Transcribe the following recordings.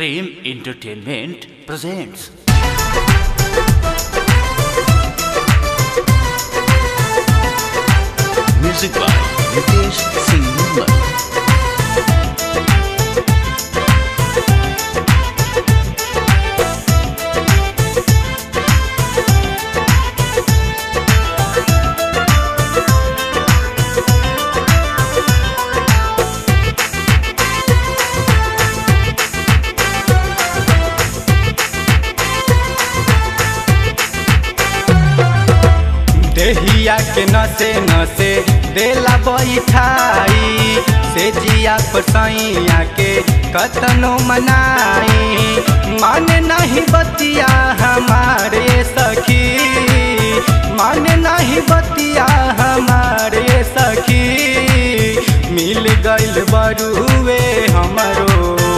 Prem Entertainment presents. Music by Nitesh Singh Nirmal. देहिया के नसे नसे देला बैठाई से जिया पर सैया के कतनो मनाई माने नहीं बतिया हमारे सखी माने नहीं बतिया हमारे सखी मिल गइल बरुए हमरो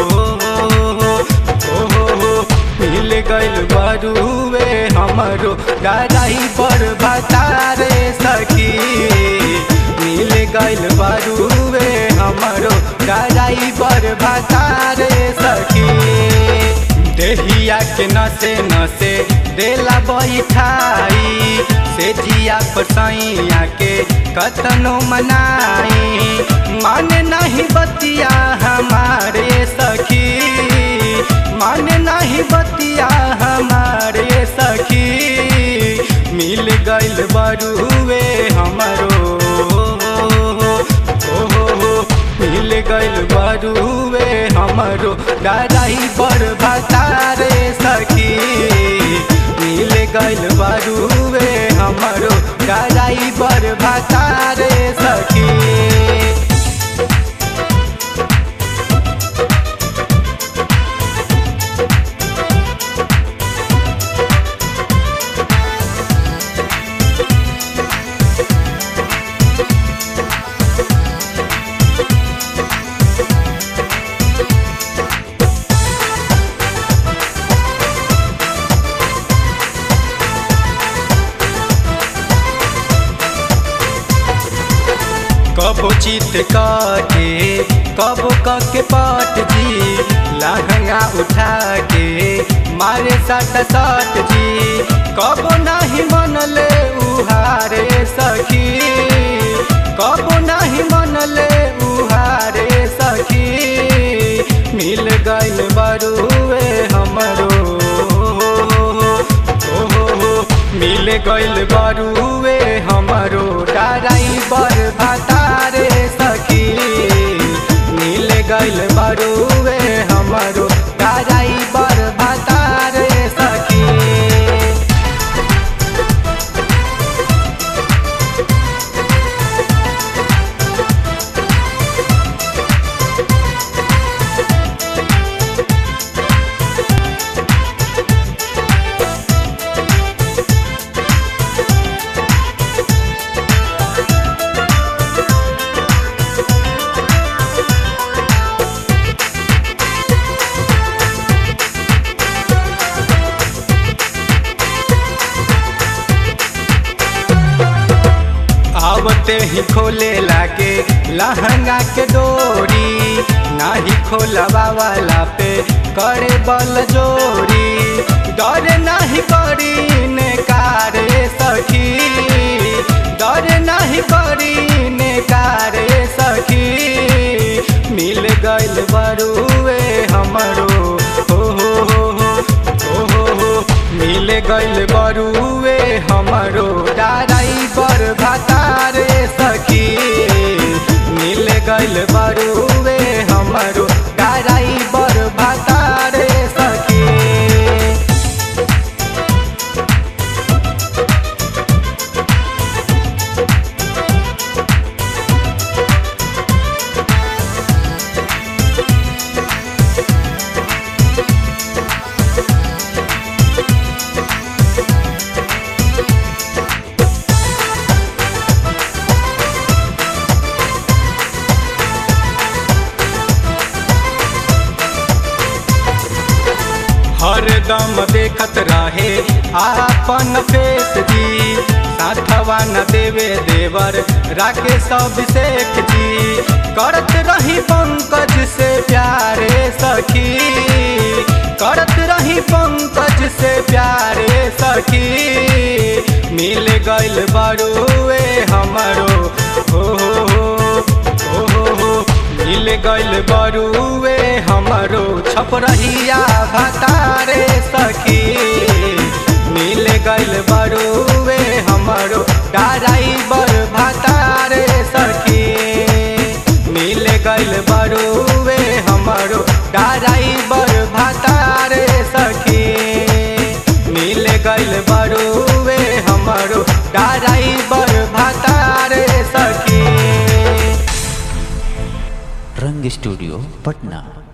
मिल गइल बरुए हमरो गराई पर भतारे सखी मिल गइल बरुए हमरो गराई पर भतारे सखी देहिया के नसे नसे देला बैठाई से जिया पर सैया के कतनो मनाई माने नहीं बतिया हमारे सखी माने नहीं बतिया हमारे सखी मिल गइल बरुए हमरो मिल गइल बरुए हमरो डराई पर भतारे सखी मिल गइल बरुए हमरो डराई पर भतारे सखी कबो चित के कबो के पट जी लहंगा उठा के मारे सट सट जी कबो नहीं मनले उहारे सखी कबो नहीं मनले उहारे सखी मिल गइल बरुए हमरो मिल गइल बरुए हमरो डराई बर भतारे सखी मिल गइल बरुए हमरो डराई बर भतारे सखी आवते ही खोले लागे लहंगा के डोरी नाही खोलवा वाला पे करे बल जोरी डर नहीं करी ने कारे सखी डर नहीं करी ने कारे सखी मिल गइल बरुए हमरो हो हो हो हो हो हो मिल गइल बरुए हमरो डराई पर भतारे सखी मिल गइल बरुए हमरो डराई पर भतारे सखी हरदम देखत रहे आपन फेस जी साथवा न देवे देवर राकेश अभिषेक जी करत रही पंकज से प्यारे सखी सखी मिल गइल बड़ुए हमरो हो हो हो हो हो हो मिल गइल बड़ुए हमरो छपरहिया भतारे सखी मिल गइल बड़ुए हमरो ड्राइवर भतारे सखी मिल गइल बड़ुए हमरो ड्राइवर भतारे सखी मिल गइल बड़ुए हमरो ड्राइवर भतारे सखी रंग स्टूडियो पटना